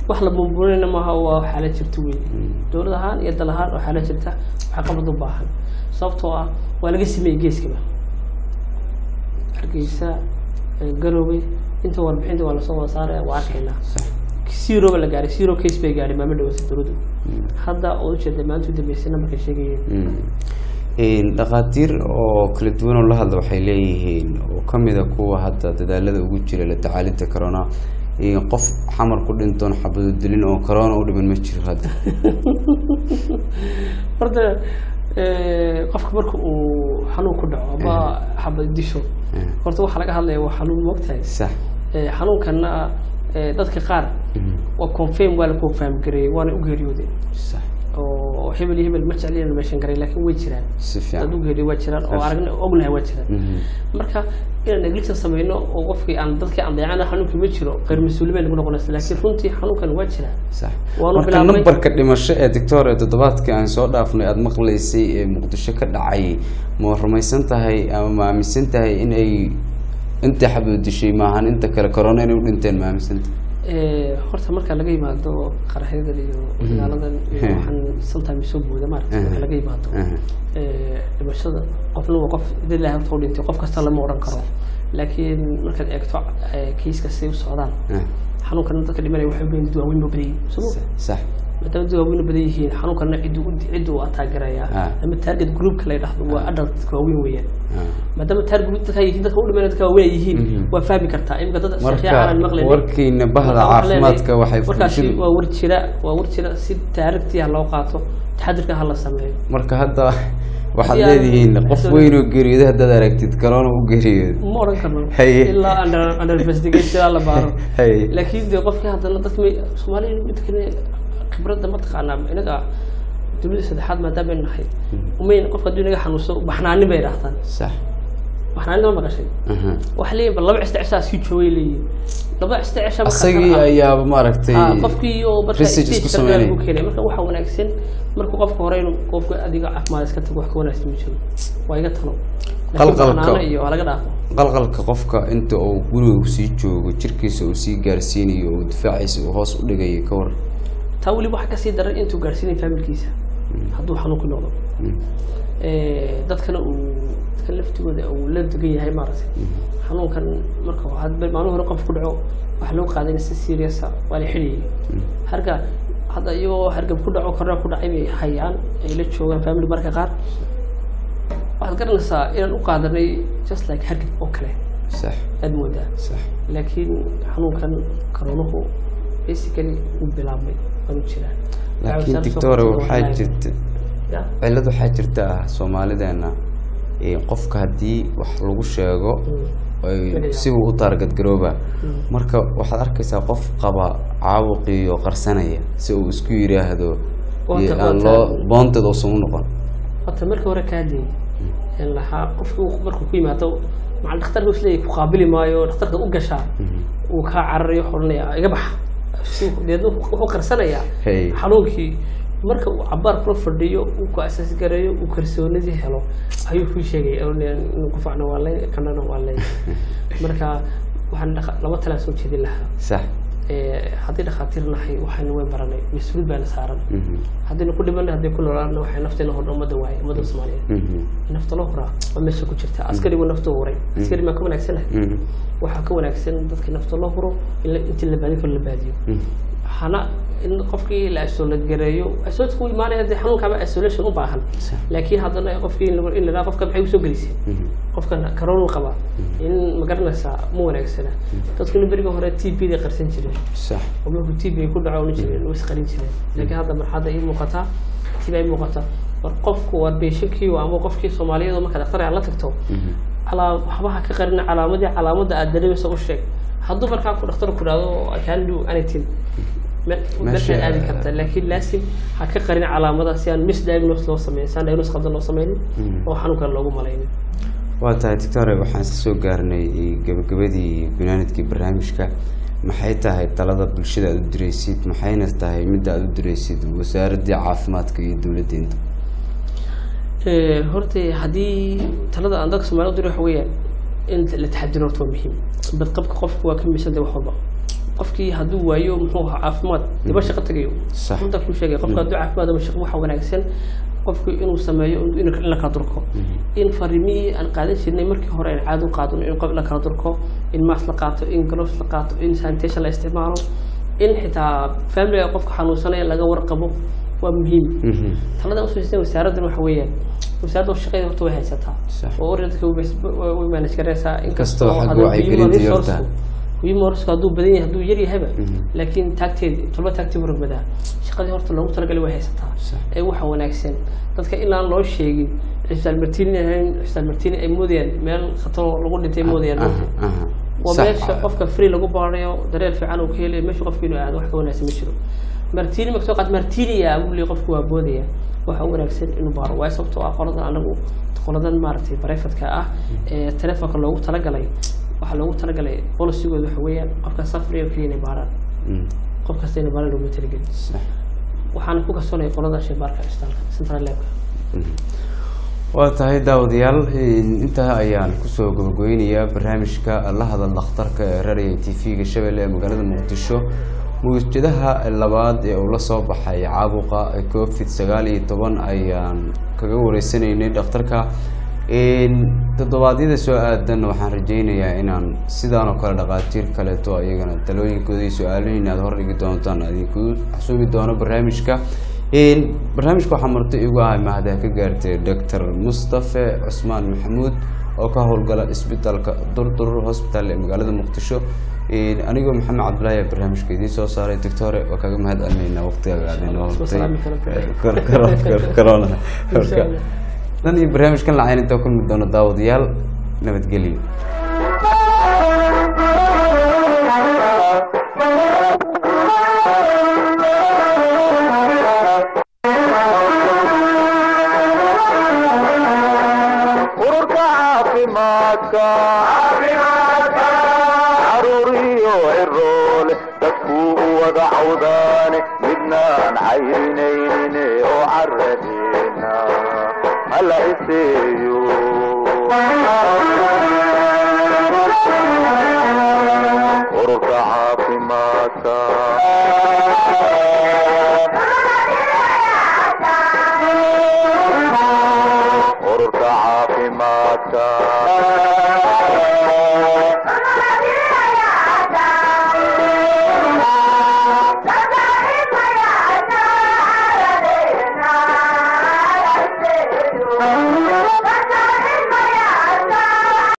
wax la bumburinayna maaha waa xaalad jirta weyn dowlad ahaan iyo dal ahaan oo xaalad jirta waxaa qabad u baahan sababtoo ah waa laga sameeyey geeskaba hargeysa eh, garowe inta warbixinta waa lasoo wada saaraya waa arkaynaa zeroba la gaaray zero case bay gaadhay maamo dhaweysa dowladdu hadda oo ujeeda maanta u dambeysayna markay sheegayeen Een, dhakhaatiir oo kala duwan oo la hadla waxay leeyihiin oo ka mid a kuwa hadda dadaalada ugu jira la tacaalidda corona in qof xamar ku dhintoon xabado dilin oo corona u dhiman ma jiro hadda horta eh, qofka marka uu xanuun ku dhaco ama xabad disho horta waxaa laga hadlaya waa xanuun moogtahay sax Eh, xanuunkana eh, dadka qaar waa confirm waa la confirm gareeyey waana u geeriyoodeen sax oo hebel iyo hebel ma jeclina meeshan garay laakiin way jiraan si dad fiican u geeriyo waa jiraan oo aragna ognahay waa jiraan Mhm. marka inaan negligence sameyno oo qofkii aan dadkii aan dayacana xanuunkii ma jiro qeyr mas-uuliyin bay nagu noqonaysa laakiin runtii xanuunkan waa jiraa sax Waanu marka bilaabnay- nambarka dhimasho ee doctor ee toddobaadkii aan soo dhaafnay aada maqlaysay ee muqdisho ka dhacay ma rumaysan tahay ama ma aaminsan tahay in ay intii xabado dishay maahan inta kale corona inay u dhinteen ma aaminsan tahay Eh, horta marka laga yimaado qaraxyadan iyo dagaaladan iyo Mhm. waxaan sometimes soo booda maaragtay marka laga yimaado Mhm. eh, dhimashada qofna waa qof dad ilahay horta u dhintay qof kasta lama odhan karo laakiin markaad eegto eh, kiiska say u socdaan Ah, xanuunkan dadka dhimanaya waxay ubayin dad waaweyn ba badan yihiin soo ma sax maadaama dad waaweyn badan yihiin xanuunkana ciduu ciduu ataagarayaa Ah. ama target groupka la yidhaahdo waa adult dadka waaweyn weeyaan Ah. maadaama target group dadka yihiin dadka u dhimanaya dadka waaweyn ay yihiin Mhm. waa fahmi kartaa imika dad marka sheekhyaanan maqlaynin warkiina bahda Marka waxaan caafimaadka leenahay, waxay markaasi fulshin waa war jira waa war jira si taarigtii ha loo qaato taxadirka ha la sameeyo marka hadda waxaad Yaa- leedihiin qof weyn oo geeriyooda haddaad aragtid corona u geeriyooda ma odhan karno Haye. ilaa under under investigation la baaro Haye. laakiin dee qofkii haddana dadka may soomaaliya mid kale khibradda ma taqaanaa inaga dunida saddexaad maadaama aynu nahay umayn qofka hadduu inaga xanuunso baxnaanin bay idhaahdaan sax baxnaanin ma maqashay aha waxay leeyihin bal laba cista cishaa sii joogay leeyihin laba cista cisha markaa asagii kala ah. ayaaba maaragtay Ah, qofkii oo marka research isku stage kale sameynaya. lagu keenay marka waxaa wanaagsan marka qofka hore inuu qofka adiga caafimaad iska tago wax ka wanaagsan ma jiro waa iga talo Laakiin Qalqalka. baxnaano iyo waa laga dhaafo qalqalka qofka inta uu guriga sii joogo jirkiisa uu sii gaarsiinayo uu difaaciisa uu hoos u dhigayo ka war taa weliba waxaa kasii daran intuu gaarsiinay familkiisa hadduu xanuun ku noqdo Eh, dadkana uu dadka laftigooda uu la degan yahay maaragtay xanuunkan marka had- maalin hore qof ku dhaco waxaa loo qaadayna si seriousa waa la xidhiyay harga hadda iyagoo hargab ku dhaco korna ku dhacay bay hayaan ay la joogaan family marka qaar waxaad garanaysaa inaan u qaadanay just like hargab oo kale sax aad moodaa sax laakiin xanuunkan karoonuhu basically uu bilaabmay waanu jiraa laakiin doctore waxaa jirta cillad waxaa jirta ah soomaalideena ee qofka haddii wax lagu sheego ay sibuu u taargad garooba marka waxaad arkaysaa qof qaba caabuqii oo qarsanaya si uu isku yidhaahdo Boonta- iyo aan boonta- loo boonteed uusan u noqon horta markii hore kaadiyey in lahaa qofku markuu ku yimaado macal dhakhtarka isleeyahy ku qaabili maayo dhakhtarka u gashaa uu kaa cararayo xoranaya iga baxa Suu- deedna wuxuu qarsanayaa Hey. xanuunkii marka uu cabaar kula fadhiyo uu ku asaas gareeyo uu kalsoonidii helo ayuu kuu sheegay inuu qufacna waa lay kanana waa lay marka waxaan dhaqa- laba talaan soo jeedin lahaa sax Eh, haddii dhakhaatiir nahay waxaynu way baranay mas-uuliyad baana saaran Mhm. haddaynu ku dhimanay haddii ku noolaana waxay nafteena hordha ummadda waaye ummadda soomaaliyeed Mhm. nafta loo huraa waa meesha ku jirta askarigu naftu huray askari maa ka wanaagsanahay Mhm. waxaa ka wanaagsan dadka nafta loo huro in la- intii la baadin karo la baadiyo Mhm. hana in qofkii la isolate gareeyo isolate ku imaanaya dee xanuunkaaba isolation u baahan laakiin haddana qofkii in lagu- in lagaa qofka maxay usoo gelisay Mhm. qofkan karoonu qaba in ma garanaysaa ma wanaagsana dadkuna beriga hore t b day qarsan jireen sax oo markuu t b ku dhaco ohan jireen way isqarin jireen laakiin hadda marxadda ii muuqataa t b ay muuqataa war qofku waa beeshakii ama qofkii soomaaliyada marka dhakhtar aad la tagto calaa waxbaha ka qarina calaamadii calaamadda aad dareemaysa u sheeg hadduu markaa ku dhakhtar ku dhahdo I can do anything me- Meesha- meeshaad aadi karta laakiin laasim ha ka qarin calaamadaha si aan misdiagnose loo sameyn si aan diagnose qaldan loo sameynin oo xanuunkan loogu malaynin waa tahay doctore waxaan isla soo gaarnay gabagabadii gunaanadkii barnaamijka maxay tahay talada bulshada aad u diraysid maxayna tahay midda aad u diraysid wasaaraddii caafimaadka iyo dowladdeenta Eh, horta haddii talada aan dadka soomaalida u diro waxa weeyaan in la taxadiro horta waa muhiim badqabka qofku waa ka miisanta wax walba qofkii hadduu waayo muxuu ahaa caafimaad diba shaqo tagayo Sax. runta kuu sheegay qofka hadduu caafimaad ama shaqo waxa wanaagsan qofku inuu sameeyo in in la kala durko in farimihii aan qaadan jirnay markii hore aan caado u qaadano in qof la kala durko in maas la qaato in gloves la qaato in sanitation la isticmaalo in xitaa familiga qofka xanuunsanaya laga warqabo waa muhiim talada usoo wasaaraddan waxa weeyaan wasaaradda shaqeeda horta way haysataa Sax. oo oradka way manage garaysaa Inkastoo xagga hadduu wacyigelinta human yorta. resource- human resource hadduu badan yahay hadduu yar yahayba laakiin taagteedi tolba taagtii waragbadaa shaqadii horta loogu talagalay way haysataa Sax. ee waxa wanaagsan dadka inaan loo sheegin cisbitaal martini ahayn cisbitaal martini ay moodayaan meel khataro lagu dhintay moodayaan aha aha waa Sax. meesha qofka free lagu baarayo dareel fiican uu ka helayo meesha qofka inuu aado wax ka wanaagsan ma jiro martini ma kasoo qaad martiniya buu leeyahay qofku waa boodaya waxa u wanaagsan inuu baaro waayo sababtoo ah qoladan anagu qoladan maaragtay barefadka ah ee telefoonka loogu talagalay waxaa loogu talagalay polisigooda waxa weeyaan qofka safriyo keliya inay baaraan Mm, qof kasta inay baaraan looguma talagelin sax. waxaana ku kalsoonaya qolada shaybaarka isbitaalka central labka waa tahay daawadayaal intaa ayaan kusoo gabagooynayaa barnaamijka la hadal dhakhtarka ee raadiyo t v-ga shabeelle ee magaalada muqdisho mawjadaha labaad ee uu la soo baxay caabuqa covid sagaal iyo toban ayaan kaga wareysanaynay dhakhtarka toddobaadyada soo aadan waxaan rajeynayaa inaan sidaan oo kale dhaqaatiir kaleeto ayagana talooyinkooda iyo su-aaloyin aad hordhigi doontaan idinku xasuumi doono barnaamijka barnaamijka waxaa marti igu ahay mahada ka gaartay doctor mustafe cusmaan maxamuud oo ka howlgala isbitaalka durdur hospital ee magaalada muqdisho anigoo maxamed cabdilaahi ayaa barnaamijka idiin soo saaray doctore waa kaga mahad celinaynaa waqtigaaga aad inoo hortay corona marka dan iyo barnaamijkan lacayn intaa kulmi doono daawadayaal nabadgelyo ururka caafimaadka caruuriyo ciroole dadkuu u wada cawdaane midnaan cayrinaynin oo caradeena hala iseeyo ururka caafimaadka